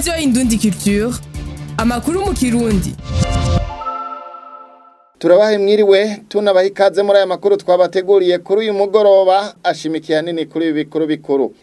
radiyo indundi culture amakuru mu kirundi turabahe mwiriwe tunabaha ikaze muri aya makuru twabateguriye kuri uyu mugoroba ashimikiye hanini kuri ibi bikuru bikuru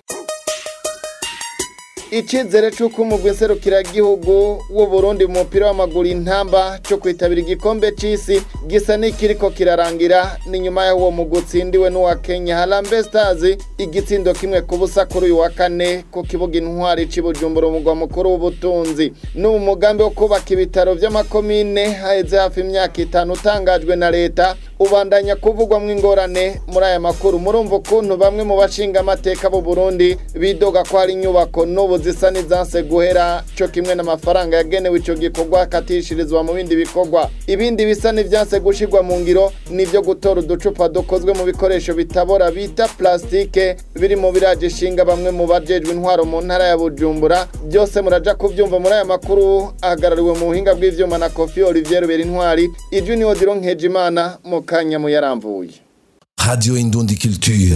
icyizere cy'uko umugwi nserukiragihugu w'u Burundi mu mupira w'amaguru intamba cyo kwitabira igikombe cy'isi gisa n'ikiriko kirarangira ni nyuma y'aho uwo mugwi utsindiwe n'uwa kenya harambe stars igitsindo kimwe ku busa kuri uyu wa kane ku kibuga intwari cy'ibujumbura umugwa mukuru w'ubutunzi n'ubu mugambi wo kubaka ibitaro by'amakomine haheze hafi imyaka itanu utangajwe na leta ubandanya kuvugwamo ingorane muri aya makuru murumva ukuntu bamwe mu bashinga amateka b'u Burundi bidoga ko hari inyubako n'ubu zisa n'izanse guhera cyo kimwe n'amafaranga yagenewe icyo gikorwa akatishirizwa mu bindi bikorwa ibindi bisa n'ibyanse gushirwa mu ngiro nibyo gutora uducupa dukozwe mu bikoresho bitabora bita plastike biri mu biraje ishinga bamwe mu bajejwe intwaro mu ntara ya Bujumbura byose muraja kubyumva muri aya makuru ahagarariwe mu buhinga bw'ivyuma na Kofi Olivier Berintwari ijwi ni Odiro Nkejimana mu kanya mu yaramvuye Radio Indundi Culture.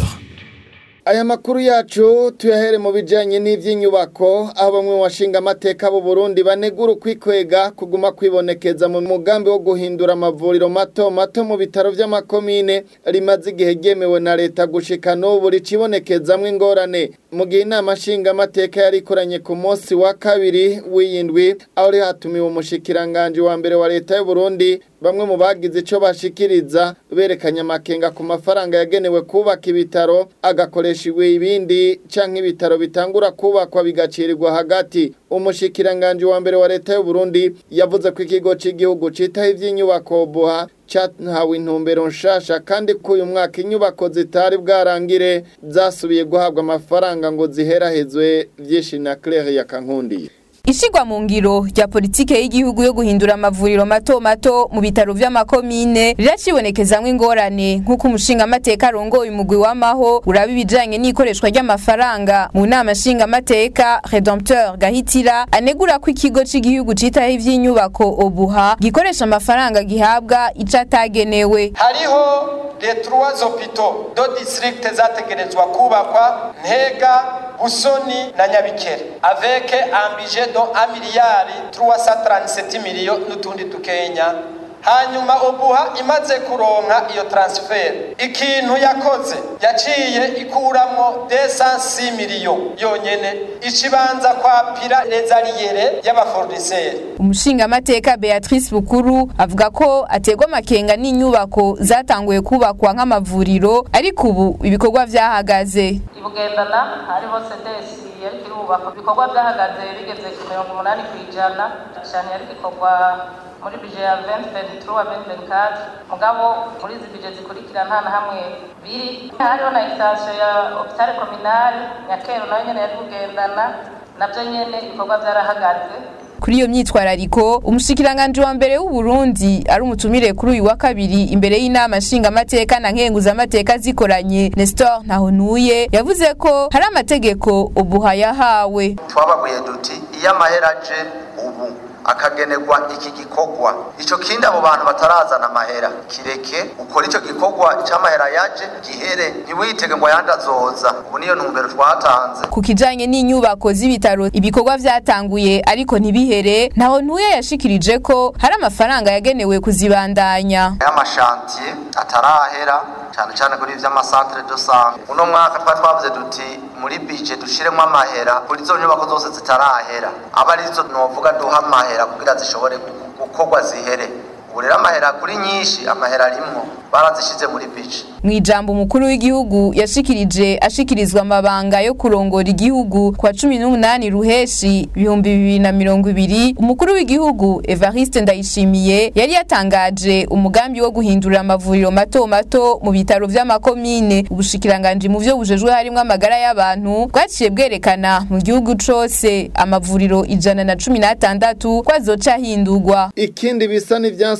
Aya makuru yacu tuyahere mu bijanye n'ivy'inyubako aho bamwe mu bashinga amateka b'u Burundi banegura ukwikwega kuguma kwibonekeza mu mugambi wo guhindura amavuriro mato mato mu bitaro vy'amakomine rimaze igihe ryemewe na leta gushika n'ubu ricibonekezamwo ingorane mu gihe inama nshinga amateka yari ikoranye ku munsi wa kabiri w'iyindwi aho ri hatumiwe umushikiranganje wa mbere wa leta y'u Burundi bamwe mu bagize ico bashikiriza berekanye amakenga ku mafaranga yagenewe kubaka ibitaro agakoreshejwe ibindi canke ibitaro bitangura kubakwa bigacirirwa hagati umushikiranganje wa mbere wa leta y'u Burundi yavuze ko ikigo c'igihugu citaho ivy'inyubako buha cyahawe intumbero nshasha kandi ko uyu mwaka inyubako zitari bwarangire zasubiye guhabwa amafaranga ngo ziherahezwe vyinshi na Claire yakankundiye Ishigwa mu ngiro rya politike y'igihugu yo guhindura amavuriro mato mato mu bitaro vy'amakomine riracibonekezamwo ingorane nk'uko umushinga amateka arongoye umugwi w'amaho uraba ibijanye n'ikoreshwa ry'amafaranga mu nama nshinga amateka Redempteur Gahitira anegura ko ikigo c'igihugu citaho ivy'inyubako obuha gikoresha amafaranga gihabwa ico atagenewe hariho les trois hôpitaux do district zategerezwa kubakwa ntega busoni na nyabikere avec un budget do 1 miliyari 337 miliyo n'utundi tukenya hanyuma ubuha imaze kuronka iyo transfer ikintu yakoze yaciye ikuramwo 206 miliyo yonyene ikibanza kwapira rezariyere y'abafournisseurs umushinga amateka Beatrice Bukuru avuga ko ategwa amakenga n'inyubako zatanguye kubakwa nk'amavuriro ariko ubu ibikorwa vyahagaze ibugendana hariho sedesi yari kirubakwa ibikorwa byahagaze bigeze ku mirongo umunani ku ijana cyane yari gikorwa muri bije ya 2023 wa 2024 mugabo muri izi bije zikurikira nta na hamwe biri hariho na extension ya hôpital communal nyakero nayo nyene yari kugendana navyo nyene ibikorwa vyarahagaze kuri iyo myitwarariko umushikiranganje wa mbere w'u Burundi ari umutumire kuri uyu wa kabiri imbere y'inama nshinga amateka na nkenguza amateka zikoranye Nestor Ntahonuye yavuze ko hari amategeko ubuha yahawe twabaguye duti iyo amahera aje ubu akagenerwa iki gikorwa ico kindi abo bantu batarazana amahera kireke ukora ico gikorwa c'amahera yaje gihere ntiwitege ngo ayandi azoza ubu niyo ntumbero twatanze ku kijanye n'inyubako z'ibitaro ibikorwa vyatanguye ariko ntibihere ntaho ntuye yashikirije ko hari amafaranga yagenewe kuzibandanya y'amashantiye atarahera cyane cyane kuri vy'amasantere de sante uno mwaka twari twavuze duti muri bije dushiremo amahera kuri zo nyubako zose zitarahera aba arizo novuga duha amahera kugira zishobore gukorwa zihere ubu rero amahera kuri nyinshi amahera arimwo barazishize muri bije mu ijambo umukuru w'igihugu yashikirije ashikirizwa amabanga yo kurongora igihugu kwa cumi n'umunani ruheshi ibihumbi bibiri na mirongo ibiri umukuru w'igihugu evariste ndayishimiye yari yatangaje umugambi wo guhindura amavuriro mato mato mu bitaro vy'amakomine ubushikiranganji mu vyo bujejwe harimwo amagara y'abantu bwaciye bwerekana mu gihugu cose amavuriro ijana na cumi n'atandatu ko azoca ahindurwa ikindi bisa n'ivyanse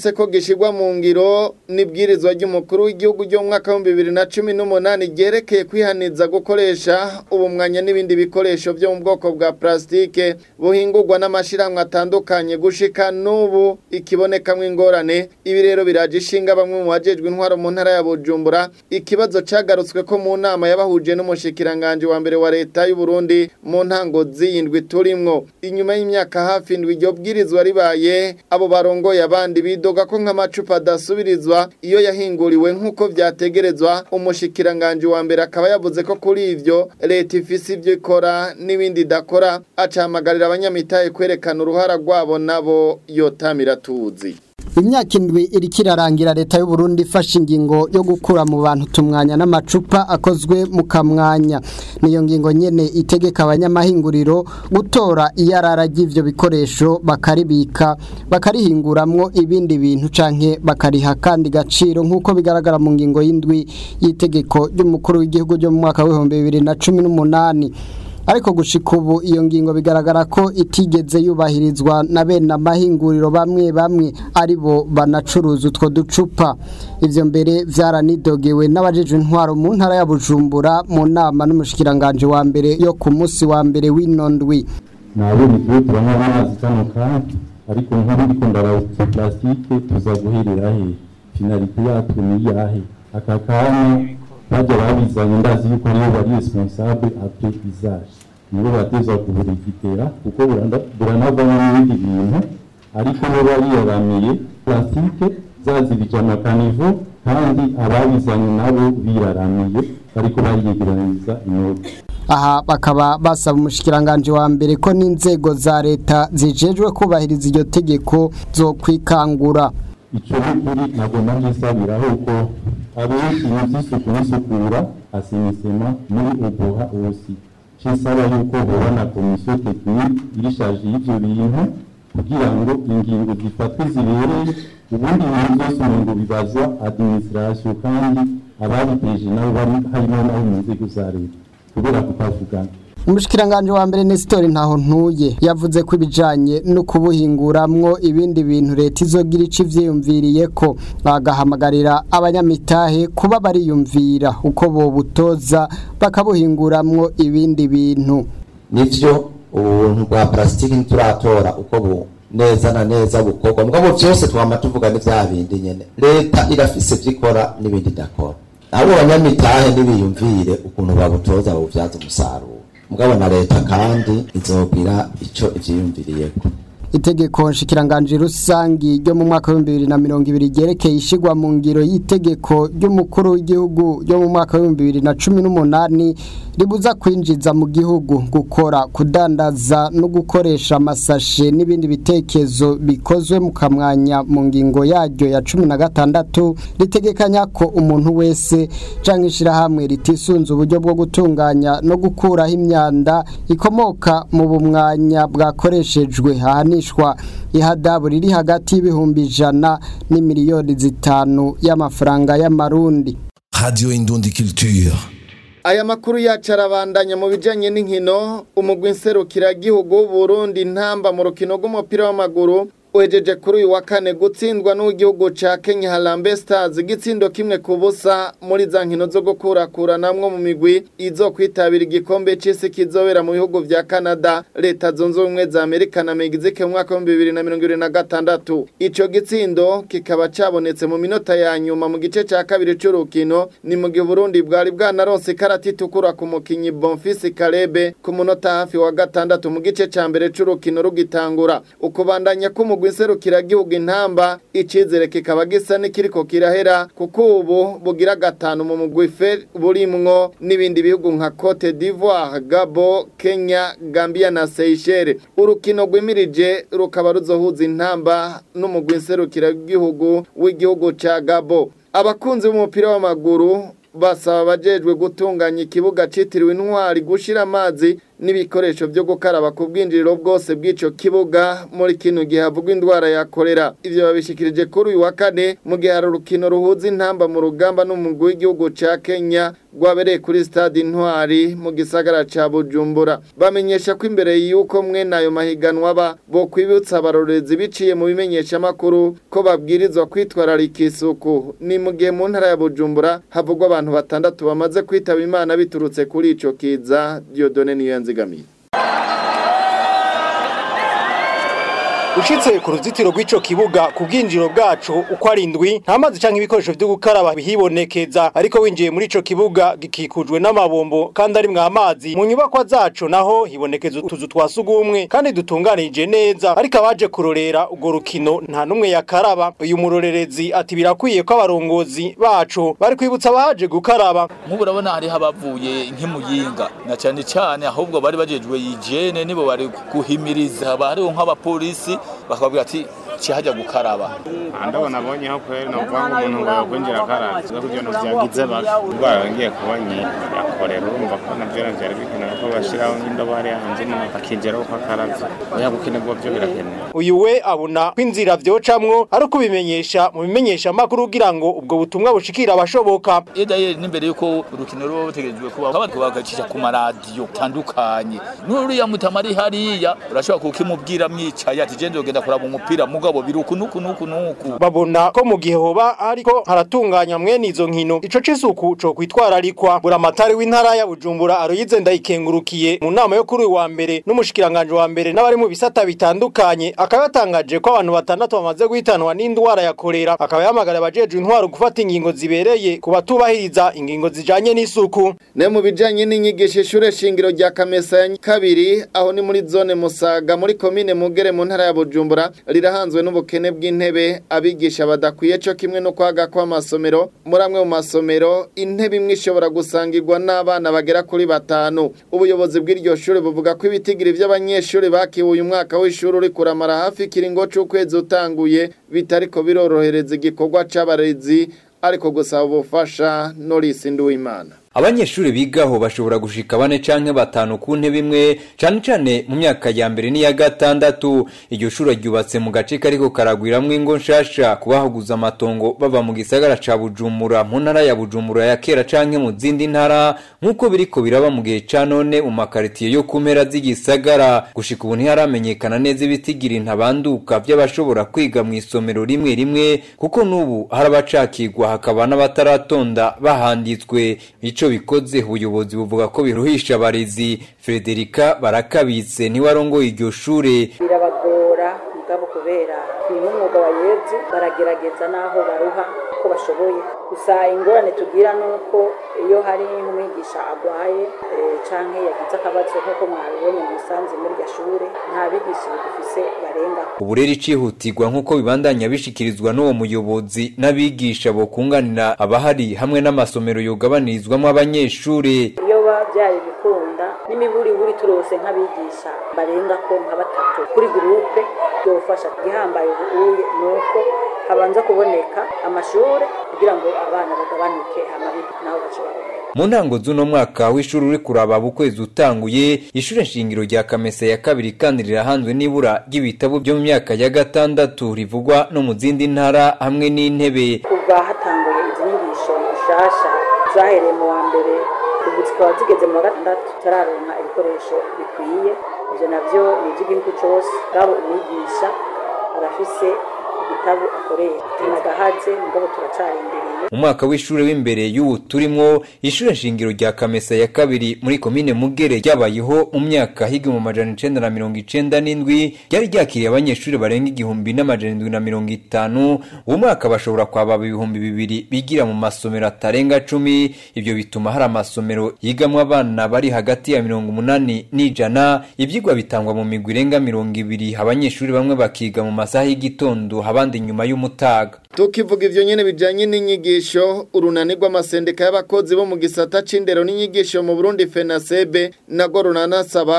vyanse ko gishirwa mu ngiro n'ibwirizwa ry'umukuru w'igihugu ryo mu mwaka w'ibihumbi bibiri na cumi n'umunani ryerekeye kwihaniza gukoresha ubumwanya n'ibindi bikoresho vyo mu bwoko bwa plastike buhingurwa n'amashirahamwe atandukanye gushika n'ubu ikibonekamwo ingorane ibi rero biraje ishinga bamwe mu bajejwe intwaro mu ntara ya Bujumbura ikibazo cagarutswe ko mu nama yabahuje n'umushikiranganje wa mbere wa leta y'u Burundi mu ntango z'iyindwi turimwo inyuma y'imyaka hafi indwi iryo bwirizwa ribaye abo barongoye abandi bidoga ko nk'amacupa adasubirizwa iyo yahinguriwe nk'uko vyategerezwa umushikiranganje wa mbere akaba yavuze ko kuri ivyo leta ifise ivyo ikora n'ibindi idakora acahamagarira abanyamitahe kwerekana uruhara rwabo nabo yotamira tuzi imyaka indwi iriko irarangira leta y'u Burundi ifashe ingingo yo gukura mu bantu tumwanya n'amacupa akozwe mu kamwanya niyo ngingo nyene itegeka abanyamahinguriro gutora iyarara ry'ivyo bikoresho bakaribika bakarihinguramwo ibindi bintu canke bakariha kandi gaciro nk'uko bigaragara mu ngingo y'indwi y'itegeko ry'umukuru w'igihugu ryo mu mwaka w'ibihumbi bibiri na cumi n'umunani ariko gushika ubu iyo ngingo bigaragara ko itigeze yubahirizwa na bene amahinguriro bamwe bamwe ari bo banacuruza utwo ducupa ivyo mbere vyaranidogewe n'abajejwe intwaro mu ntara ya Bujumbura mu nama n'umushikiranganje wa mbere yo ku musi wa mbere w'inondwi nabonye igihe turanywa amazi kano kandi ariko nk'ubu ndiko ndarawuza plastique tuza guherera he finalite yatwe ni iyahe aka kanya bajya babizanye ndazi yuko aribo bari responsable après usage nibo bateza kuburigitera kuko buranavamo n'ibindi bintu ariko bo bariyaramiye plastique zazibije amakanivo kandi ababizanye nabo biraramiye bariko bariyegeraniza inoti aha bakaba basaba umushikiranganje wa mbere ko n'inzego za leta zijejwe kubahiriza iryo tegeko zo kwikangura ico n'ukuri nagomba nkisabiraho ko abenshi mu vy'isuku n'isukura asimisema muri uguha ubusi cisaba yuko hoba na komisiyo tekinike irishaje y'ivyo bintu kugira ngo ingingo zifatwe zibereye ubundi ibintu vyose umengo bibazwa administration kandi ababiteje nabo bari harimo nabo mu nzego za leta kubera kutavugana umushikiranganje wa mbere Nestor ntaho ntuye yavuze ko ibijanye no kubuhinguramwo ibindi bintu leta izogira ico ivyiyumviriye ko bagahamagarira abanyamitahe kuba bariyumvira uko bobutoza bakabuhinguramwo ibindi bintu nivyo ubuntu bwa plastiki ntituratora uko bu neza na neza bukorwa mugabo vyose twama tuvuga ni vya bindi nyene leta irafise vyikora n'ibindi idakora abo banyamitahe ntibiyumvire ukuntu babutoza babuvyaza umusaruro mugabo na leta kandi izogira ico ivyiyumviriyeko itegeko nshikiranganje rusangi ryo mu mwaka wa 2020 ryerekeye ishigwa mu ngiro y'itegeko ry'umukuru w'igihugu ryo mu mwaka wa 2018 ribuza kwinjiza mu gihugu gukora kudandaza no gukoresha amasashe n'ibindi bitekezo bikozwe mu kamwanya mu ngingo yaryo ya 16 ritegekanya ko umuntu wese canke ishirahamwe ritisunze uburyo bwo gutunganya no gukuraho imyanda ikomoka mu bumwanya bwakoreshejwe ahanishwa ihadabu riri hagati y'ibihumbi ijana n'imiliyoni zitanu y'amafaranga y'amarundi Radio Indundi Culture. Aya makuru yacu arabandanya mu bijanye n'inkino umugwi nserukiragihugu Burundi ntamba mu rukino rw'umupira w'amaguru uhejeje kuri uyu wa kane gutsindwa n'ugihugu ca Kenya Harambee Stars igitsindo kimwe ku busa muri za nkino zo gukurakuranamwo mu migwi izo kwitabira igikombe c'isi kizobera mu bihugu vya Canada leta zunze ubumwe za Amerika na Mexique mu mwaka wa 2026 ico gitsindo kikaba cabonetse mu minota ya nyuma mu gice ca kabiri c'urukino ni mu gihe Burundi bwari bwanaronse ikarata itukura ku mukinyi Bonfils Kalebe ku munota hafi wa gatandatu mu gice ca mbere c'urukino rugitangura ukubandanya k'umugwi nserukiragihugu intamba icizere kikaba gisa n'ikiriko kirahera kuko ubu bugira gatanu mu mugwi fe burimwo n'ibindi bihugu nka Cote d'Ivoire, Gabo, Kenya, Gambia na Seychelles. Urukino rwimirije rukaba ruzohuza intamba n'umugwi nserukiragihugu w'igihugu ca Gabo. Abakunzi b'umupira w'amaguru basaba abajejwe gutunganya ikibuga citiriwe intwari gushira amazi n'ibikoresho byo gukaraba ku bwinjiriro bwose bw'ico kibuga muri kino gihe havugwa indwara ya kolera ivyo babishikirije kuri uyu wa kane mu gihe hari urukino ruhuza intamba mu rugamba n'umugwi w'igihugu ca Kenya rwabereye kuri stade Intwari mu gisagara ca Bujumbura bamenyesha ko imbere y'uko mwe nayo mahiganwa ba bo kwibutsa abarorezi biciye mu bimenyesha makuru ko babwirizwa kwitwararika isuku ni mu gihe mu ntara ya Bujumbura havugwa abantu batandatu bamaze kwitaba Imana biturutse kuri ico kiza Dieudonne niyo yanzigamiye Ushitse ku ruzitiro rw'ico kibuga ku bwinjiro bwacu uko ari indwi nta mazi canke ibikoresho vyo gukaraba bihibonekeza ariko winjiye muri ico kibuga gikikujwe n'amabombo kandi ari mwa amazi mu nyubakwa zacu naho hibonekeza utuzu twa sugumwe kandi dutunganije neza ariko abaje kurorera urwo rukino nta numwe yakaraba uyu murorerezi ati birakwiye ko abarongozi bacu bari kwibutsa abaje gukaraba nk'ubu urabona hariho abavuye nk'imuyinga na cyane cyane ahubwo bari bajejwe yijene nibo bari guhimiriza haba hariho nk'abapolisi bakababwira ati cihajya gukaraba ndabona abonye aho kweri ni ukuvuga ngo umuntu ngo yakwinjira akaraba zo kugira ngo byagize bake indwara yongeye kuba yakorera urumva ko nabyo byari bikenewe ko bashyiraho nk'indobo hariya hanze umuntu akinjira uko akaravye oya gukenerwa byo birakenewe uyu we abona ko inzira vyocamwo ari ukubimenyesha mu bimenyesha makuru kugira ngo ubwo butumwa bushikira abashoboka edayeri n'imbere yuko urukino ruba rutegerejwe kuba bagacisha ku maradiyo atandukanye n'uriya mutama ari hariya urashobora kukimubwira mwicaye ati je ndogenda kuraba umupira mugabo biruku nuku nuku nuku babona ko mu gihe hoba ariko haratunganya mwene izo nkino ico c'isuku co kwitwararikwa buramatari w'intara ya Bujumbura aroyize ndayikengurukiye mu nama yo kuri uyu wa mbere n'umushikiranganje wa mbere n'abari mu bisata bitandukanye akaba yatangaje ko abantu batandatu bamaze guhitanwa n'indwara ya kolera akaba yahamagara abajejwe intwaro gufata ingingo zibereye ku batubahiriza ingingo zijanye n'isuku ne mu bijanye n'inyigisho ishure shingiro rya Kamesa ya kabiri aho ni muri zone Musaga muri komine Mugere mu ntara ya Bujumbura rirahanzwe n'ubukene bw'intebe abigisha badakwiye cyo kimwe no kwaga kw'amasomero muri amwe mu masomero intebe imwe ishobora gusangirwa n'abana bagera kuri batanu ubuyobozi bw'iryo shuri buvuga ko ibitigiri by'abanyeshuri bakiwe uyu mwaka w'ishuri uri kuramara hafi ikiringo c'ukwezi utanguye bitariko birorohereza igikorwa c'abarezi ariko gusaba ubufasha Norris Nduwimana abanyeshuri bigaho bashobora gushika bane canke batanu ku ntebe imwe cane cane mu myaka ya mbere n'iya gatandatu iryo shuri ryubatse mu gace kariko karagwiramwo ingo nshasha kubahaguza amatongo bava mu gisagara ca bujumbura mu ntara ya bujumbura ya kera canke mu zindi ntara nk'uko biriko biraba mu gihe ca none mu makaritiye yo ku mpera z'igisagara gushika ubu ntiharamenyekana neza ibitigiri ntabanduka vy'abashobora kwiga mu isomero rimwe rimwe kuko n'ubu hari abacakirwa hakaba n'abataratonda bahanditswe ico bikoze ubuyobozi buvuga ko biruhisha abarezi Frederica barakabitse ntiwarongoye iryo shure birabagora mugabo kubera ni nk'umwuga wa yezu baragerageza n'aho baruha ko bashoboye gusa ingorane tugira ni uko iyo hari nk'umwigisha agwaye canke yagize akabazo nk'uko mwabibonye mu musanze muri iryo shure nta bigisha bidufise barenga ubu rero icihutirwa nk'uko bibandanya bishikirizwa n'uwo muyobozi n'abigisha bokunganira abahari hamwe n'amasomero yugabanirizwamo abanyeshure iyo byari bikunda n'imiburiburi turose nk'abigisha barenga ko nka batatu kuri gurupe byofasha igihambaye ubuye ni uko habanza kuboneka amashuri kugira ngo abana bagabanuke hamabi naho bashobora mu ntango z'uno mwaka w'ishuri uri kuraba ukwezi utanguye ishure nshingiro rya kamesa ya kabiri kandi rirahanzwe n'ibura ry'ibitabo byo mu myaka ya gatandatu rivugwa no mu zindi ntara hamwe n'intebe kuva hatanguye izi nyigisho nshasha zahereye mu wa mbere ubu zikaba zigeze mu wa gatandatu turaronka ibikoresho bikwiye ibyo navyo ni iby'igihugu cose bwabo umwigisha arafise igitabo akoresha tunagahaze mugabo turacarindiriye mu mwaka w'ishure w'imbere y'ubu turimwo ishure nshingiro rya kamesa ya kabiri muri komine mugere ryabayeho mu myaka higa mu majana icenda na mirongo icenda n'indwi ryari ryakiriye abanyeshuri barenga igihumbi n'amajana indwi na mirongo itanu uwo mwaka bashobora kwababa ibihumbi bibiri bigira mu masomero atarenga cumi ibyo bituma hari amasomero yigamwo abana bari hagati ya mirongo umunani n'ijana ivyigwa bitangwa mu migwi irenga mirongo ibiri abanyeshuri bamwe bakiga mu masaha y'igitondo abandi nyuma y'umutaga tukivuga ivyo nyene bijanye n'inyigisho urunani rw'amasendika y'abakozi bo mu gisata c'indero n'inyigisho mu Burundi FENASEB nago runanasaba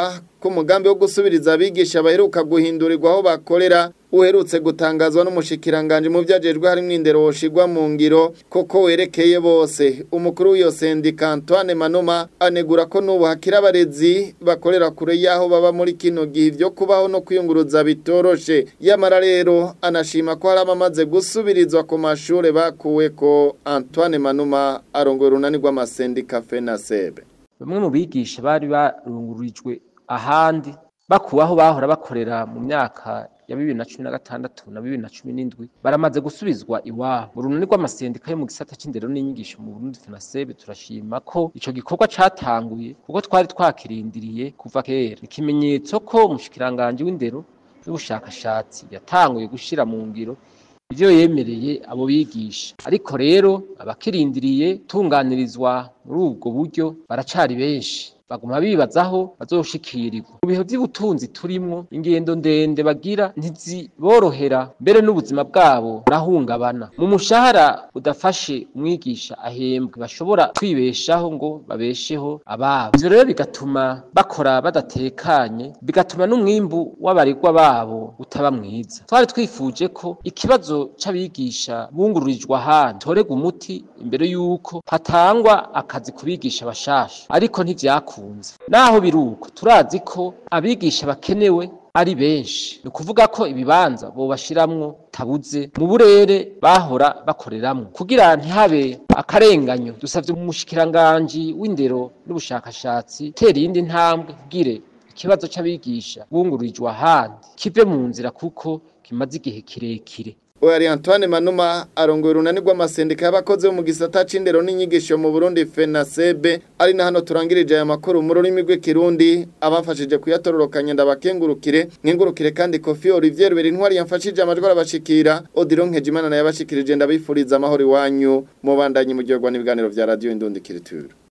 ko umugambi wo gusubiriza abigisha baheruka guhindurirwa aho bakorera uherutse gutangazwa n'umushikiranganje mu vyajejwe harimo indero woshigwa mu ngiro koko werekeye bose umukuru w'iyo sendika Antoine Manuma anegura ko n'ubu hakira abarezi bakorera kure yaho baba muri kino gihe vyo kubaho no kwiyunguruza bitoroshe yamara rero anashima ko hari abamaze gusubirizwa ku mashure bakuwe ko Antoine Manuma arongoye urunani rw'amasendika FENASEB bamwe mu bigisha bari barungurijwe ahandi bakuwe aho bahora bakorera mu myaka ya bibiri na cumi na gatandatu na bibiri na cumi n'indwi baramaze gusubizwa iwabo mu runani rw'amasendika yo mu gisata c'indero n'inyigisho mu Burundi FENASEB turashima ko ico gikorwa catanguye kuko twari twakirindiriye kuva kera ikimenyetso ko umushikiranganje w'indero n'ubushakashatsi yatanguye gushira mu ngiro ivyo yemereye abo bigisha ariko rero abakirindiriye tunganirizwa muri ubwo buryo baracari benshi baguma bibazaho bazoshikirirwa mu bihe by'ubutunzi turimwo ingendo ndende bagira ntiziborohera mbere n'ubuzima bwabo burahungabana mu mushahara udafashe umwigisha ahembwe bashobora kwibeshaho ngo babesheho ababo ivyo rero bigatuma bakora badatekanye bigatuma n'umwimbu w'abaregwa babo utaba mwiza twari twifuje ko ikibazo c'abigisha bungururijwe ahandi torega umuti imbere y'uko hatangwa akazi ku bigisha bashasha ariko ntivyakunze naho biruko turazi ko abigisha bakenewe ari benshi ni ukuvuga ko ibibanza bobashiramwo tabuze mu burere bahora bakoreramwo kugira ntihabe akarenganyo dusavye umushikiranganji w'indero n'ubushakashatsi tera iyindi ntambwe kugire ikibazo c'abigisha bungururijwe ahandi kive mu nzira kuko kimaze igihe kirekire Oya Antoine Manuma arongoye urunani rw'amasendika y'abakozi bo mu gisata c'indero n'inyigisho mu Burundi FENASEB ari na hano turangirije aya makuru mu rurimi rw'ikirundi abafashije kuyatororokanya ndabakengurukire nkengurukire kandi Kofi Olivier Berintwari yamfashije amajwi arabashikira Odilon Nkejimana naye yabashikirije ndabifuriza amahoro iwanyu mubandanye mu gihe n'ibiganiro vya radio Indundi Kiritura